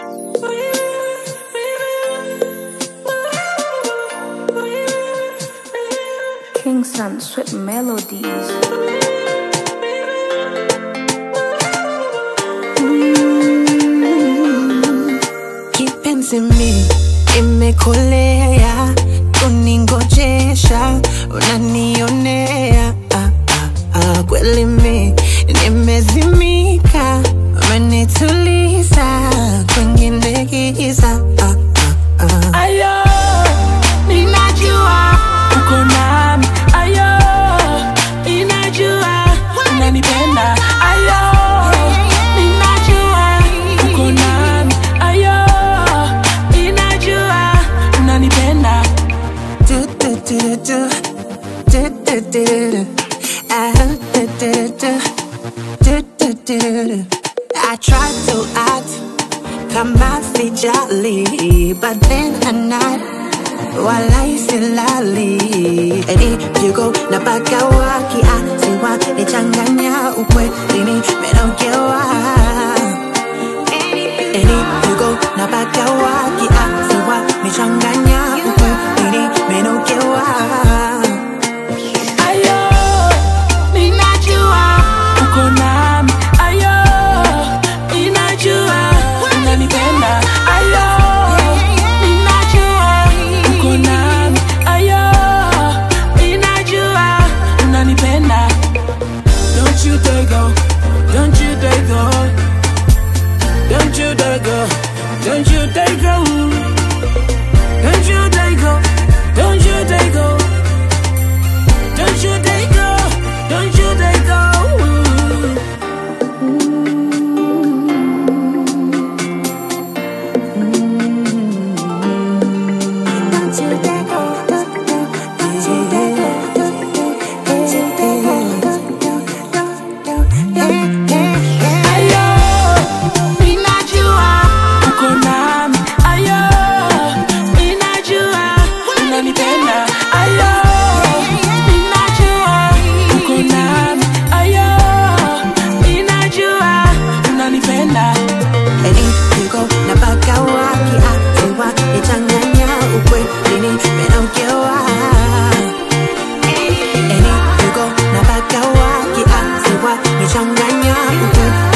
Kingston sweet melodies. kipenzi mi imekolea kuningojesha unanionea ah, ah, ah, kweli mi nimezimika umenituliza kwengine giza ah, ah, ah. Ayo, ninajua uko nami. Ayo, ninajua unanipenda. Ayo, ninajua uko nami. Ayo, ninajua unanipenda. do do do do do do do do Ah, do do do do do do do I try to act kama sijali but then I'm not walai silali Eri jugo na pagawa kiasiwa nichanganya ukweli nimenogewa Eri jugo na pagawa kiasiwa nichanganya ukweli nimenogewa Ayo, ninajua uko nami. Ayo, ninajua unanipenda. Ayo, ninajua uko nami. Ayo, ninajua unanipenda. Don't you dare go, don't you dare go, don't you dare go, don't you dare go, don't you dare go, don't you dare go. Don't you dare go, don't you dare go. Don't you dare go. Don't you dare go. Don't you dare go. Ayo, ninajua uko nami. Ayo, ninajua unanipenda. Ayo, ninajua uko nami. Ayo, ninajua unanipenda. Eri yuko na pagawa kiasiwa nichanganya ukweli nimenogewa Eri yuko na pagawa kiasiwa nichanganya ukweli